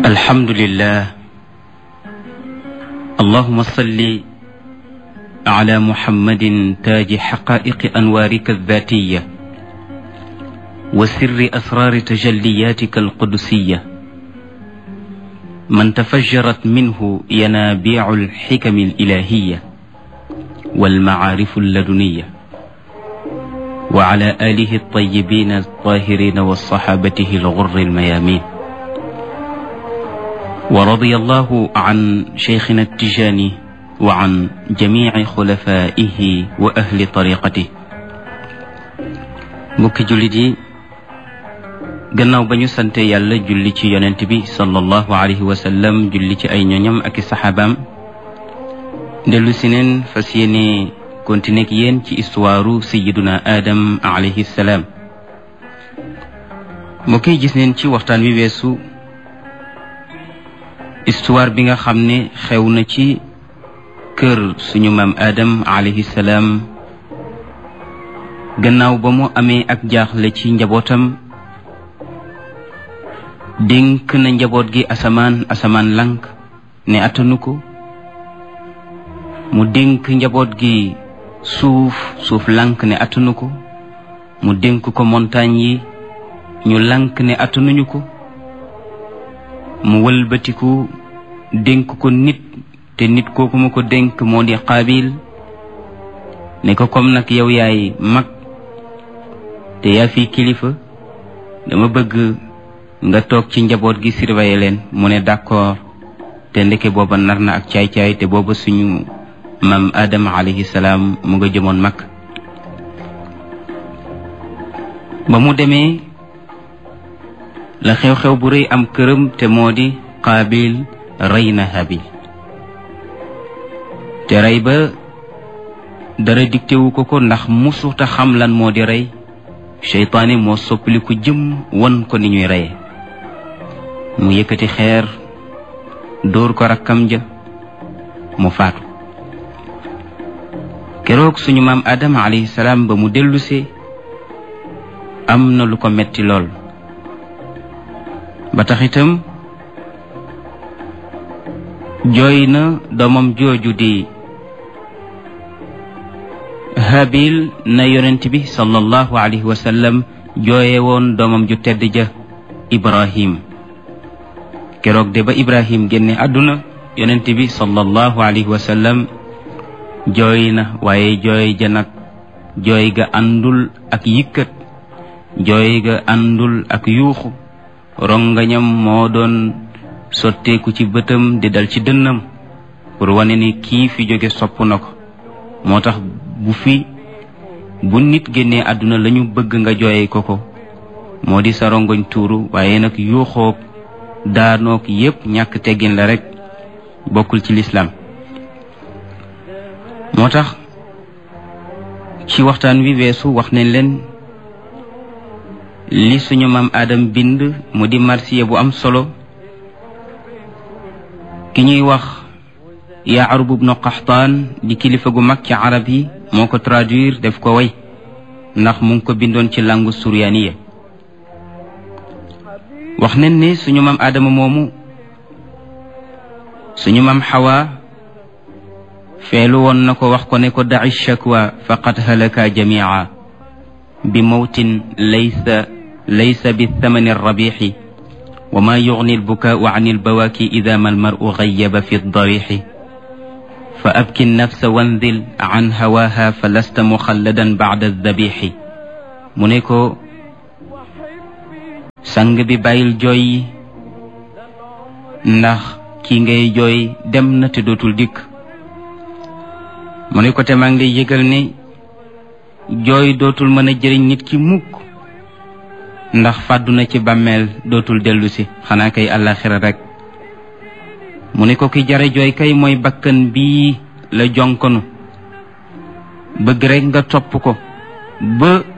الحمد لله اللهم صل على محمد تاج حقائق أنوارك الذاتية وسر أسرار تجلياتك القدسية من تفجرت منه ينابيع الحكم الإلهية والمعارف اللدنية وعلى آله الطيبين الطاهرين وصحابته الغر الميامين ورضي الله عن شيخنا التجاني وعن جميع خلفائه وأهل طريقته mbokki jullit yi gannaaw ba ñu sante yàlla julli ci yonent bi sallallahu alayhi wa sallam julli ci ay ñoñam ak i saxaabaam dellu si neen fas yéene continuer ak yéen ci histoire sayiduna Adam alayhi salaam mbokk yi gis neen ci waxtaan wi weesu histoire bi nga xam ne xew na ci kër suñu maam Adam alayhi salaam gannaaw ba mu amee ak jaaxle ci njabootam dénk na njaboot gi asamaan asamaan lank ne attanu ko mu dénk njaboot gi suuf suuf lank ne attanu ko mu dénk ko montagne yi ñu lank ne attanuñu ko mu wëlbatiku dénk ko nit te nit kooku mu ko dénk moo di xaabil ne ko comme nag yow yaay mag te yaa fi kilifa dama bëgg nga toog ci njaboot gi surveiller leen mu ne d'accord te ndeke booba nar na ak caay-caay te booba suñu maam Adama alayhi salaam mu nga jëmoon mag ba mu demee la xew-xew bu rëy am këram te moo di qaabil rey na habil te rey ba dara diktewu ko ko ndax musuta xam lan moo di rey seytaane moo soppaliku jëm won ko ni ñuy reye mu yëkkati xeer dóor ko rakkam ja mu faatu keroog suñu maam Adama alayhi salaam ba mu dellusee am na lu ko metti lool ba tax itam jooy na doomam jooju di habil na yonent bi sallallahu alayhi wa sallam jooye woon doomam ju tedd ja ibrahim keroog de ba ibrahim génne àdduna yonent bi sallallahu alayhi wa sallam jooy na waaye jooy ja nag jooy ga àndul ak yëkkat jooy ga àndul ak yuuxu rongañam moo doon sotteeku ci bëtam di dal ci dënnam pour wane ni kii fi jóge sopp na ko moo tax bu fi bu nit génnee àdduna lañu bëgg nga jooye ko ko moo di sa rongoñ tuuru waaye nag yuuxoog daanoog yépp ñàkk teggin la rek bokkul ci lislaam moo tax ci waxtaan wi weesu wax nañ leen li suñu maam Adam bind mu di marsiya bu am solo ki ñuy wax Yaarub ibnu Qaxtaan di kilifa gu mag ci arab yi moo ko traduire def ko way ndax mu ngi ko bindoon ci langue suryaaniya wax nañ ne suñu maam Adama moomu suñu maam Xawa feelu woon na ko wax ko ne ko daci shakwa faqad halaka jamia bi mawtin laysa laysa bi thamani rabixi wa ma yugni albukaau an albawaaki ida ma almaru gayaba fi darixi fa abki nafsa wandil an hawaha fa lasta muxalladan bacda aldabixi mu ne ko sang bi bàyyil jooy yi ndax ki ngay jooy dem na te dootul dikk mu ne ko te maa ngi lay yëgal ne jooy dootul mën a jëriñ nit ki mukk ndax fàddu na ci bàmmeel dootul dellu si xanaa kay àllaaxira rek mu ne ko ki jare jooy kay mooy bakkan bii la jonkonu bëgg rek nga topp ko ba